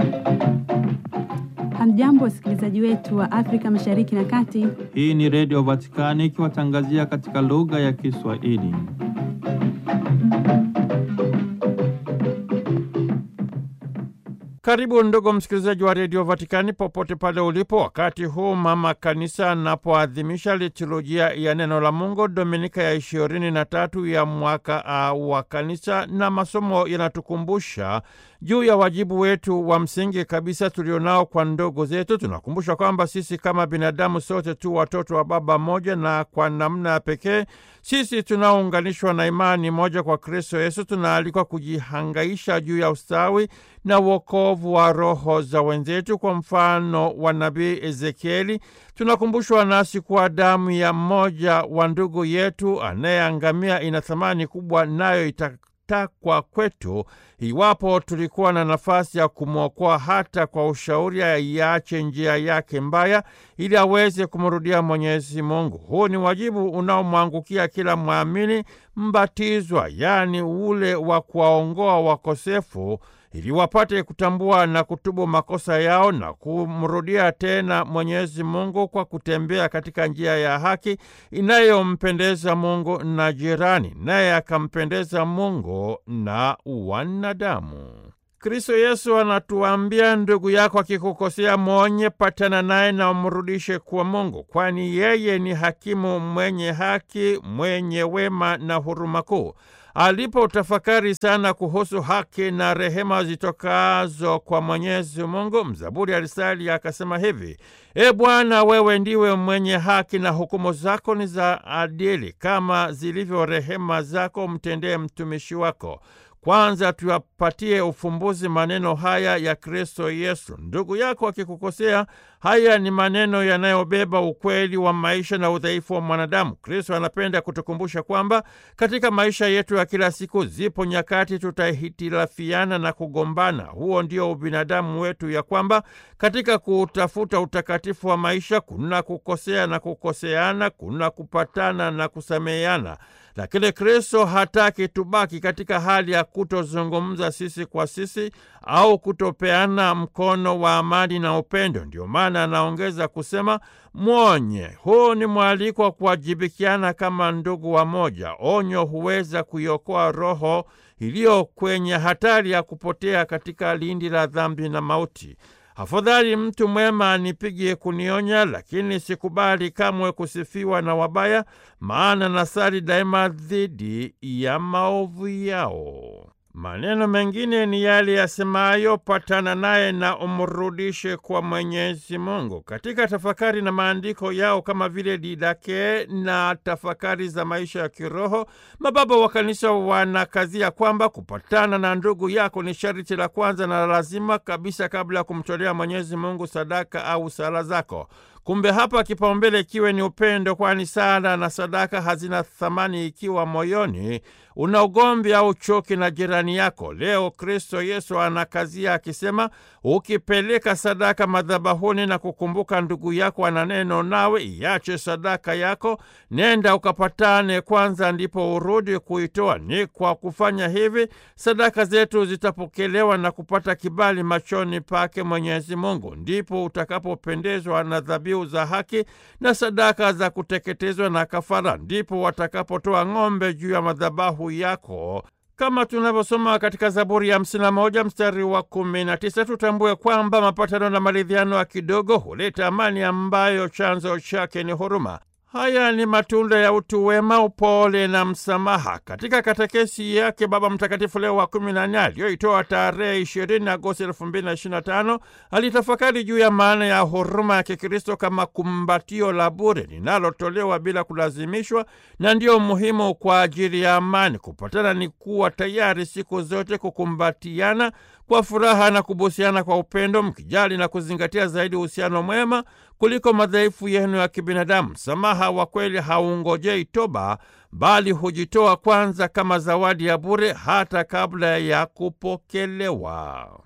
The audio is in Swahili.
Hamjambo, wasikilizaji wetu wa Afrika Mashariki na Kati. Hii ni Redio Vatikani ikiwatangazia katika lugha ya Kiswahili. Karibu ndugu msikilizaji wa redio Vatikani popote pale ulipo, wakati huu mama kanisa anapoadhimisha liturujia ya neno la Mungu dominika ya ishirini na tatu ya mwaka wa kanisa, na masomo yanatukumbusha juu ya wajibu wetu wa msingi kabisa tulionao kwa ndugu zetu. Tunakumbusha kwamba sisi kama binadamu sote tu watoto wa baba mmoja, na kwa namna ya pekee sisi tunaounganishwa na imani moja kwa Kristo Yesu tunaalikwa kujihangaisha juu ya ustawi na wokovu wa roho za wenzetu. Kwa mfano wa nabii Ezekieli, tunakumbushwa nasi kuwa damu ya mmoja wa ndugu yetu anayeangamia ina thamani kubwa, nayo itatakwa kwetu iwapo tulikuwa na nafasi ya kumwokoa hata kwa ushauri, aiache njia yake mbaya ili aweze kumrudia Mwenyezi Mungu. Huu ni wajibu unaomwangukia kila mwamini mbatizwa, yaani ule wa kuwaongoa wakosefu ili wapate kutambua na kutubu makosa yao na kumrudia tena Mwenyezi Mungu kwa kutembea katika njia ya haki inayompendeza Mungu na jirani, naye akampendeza Mungu na wanadamu. Kristo Yesu anatuambia, ndugu yako akikukosea mwonye, patana naye na umrudishe kwa Mungu, kwani yeye ni hakimu mwenye haki, mwenye wema na huruma kuu. Alipo tafakari sana kuhusu haki na rehema zitokazo kwa Mwenyezi Mungu, mzaburi alisali akasema hivi: E Bwana, wewe ndiwe mwenye haki na hukumu zako ni za adili. Kama zilivyo rehema zako, mtendee mtumishi wako. Kwanza tuyapatie ufumbuzi maneno haya ya Kristo Yesu: ndugu yako akikukosea. Haya ni maneno yanayobeba ukweli wa maisha na udhaifu wa mwanadamu. Kristo anapenda kutukumbusha kwamba katika maisha yetu ya kila siku zipo nyakati tutahitilafiana na kugombana. Huo ndio ubinadamu wetu, ya kwamba katika kutafuta utakatifu wa maisha kuna kukosea na kukoseana, kuna kupatana na kusameheana. Lakini Kristo hataki tubaki katika hali ya kutozungumza sisi kwa sisi au kutopeana mkono wa amani na upendo. Ndio maana anaongeza kusema mwonye. Huu ni mwaliko wa kuwajibikiana kama ndugu wa moja. Onyo huweza kuiokoa roho iliyo kwenye hatari ya kupotea katika lindi la dhambi na mauti. Afadhali mtu mwema anipige kunionya, lakini sikubali kamwe kusifiwa na wabaya, maana nasali daima dhidi ya maovu yao. Maneno mengine ni yale yasemayo, patana naye na umrudishe kwa Mwenyezi Mungu. Katika tafakari na maandiko yao kama vile Didake na tafakari za maisha ya kiroho, mababa wa kanisa wanakazia kwamba kupatana na ndugu yako ni sharti la kwanza na lazima kabisa kabla ya kumtolea Mwenyezi Mungu sadaka au sala zako. Kumbe hapa kipaumbele kiwe ni upendo, kwani sala na sadaka hazina thamani ikiwa moyoni una ugomvi au chuki na jirani yako. Leo Kristo Yesu anakazia akisema, ukipeleka sadaka madhabahuni na kukumbuka ndugu yako ana neno nawe, iache sadaka yako, nenda ukapatane kwanza, ndipo urudi kuitoa. Ni kwa kufanya hivi sadaka zetu zitapokelewa na kupata kibali machoni pake Mwenyezi Mungu, ndipo utakapopendezwa na dhabihu za haki na sadaka za kuteketezwa na kafara, ndipo watakapotoa ng'ombe juu ya madhabahu yako kama tunavyosoma katika Zaburi ya hamsini na moja mstari wa kumi na tisa. Tutambue kwamba mapatano na maridhiano ya kidogo huleta amani ambayo chanzo chake ni huruma. Haya ni matunda ya utu wema, upole na msamaha. Katika katekesi yake Baba Mtakatifu Leo wa kumi na nne aliyoitoa tarehe ishirini Agosti elfu mbili na ishirini na tano alitafakari juu ya maana ya huruma ya Kikristo kama kumbatio la bure linalotolewa bila kulazimishwa, na ndiyo muhimu kwa ajili ya amani. Kupatana ni kuwa tayari siku zote kukumbatiana kwa furaha na kubusiana kwa upendo, mkijali na kuzingatia zaidi uhusiano mwema kuliko madhaifu yenu ya kibinadamu. Msamaha wa kweli haungojei toba, bali hujitoa kwanza kama zawadi ya bure hata kabla ya kupokelewa.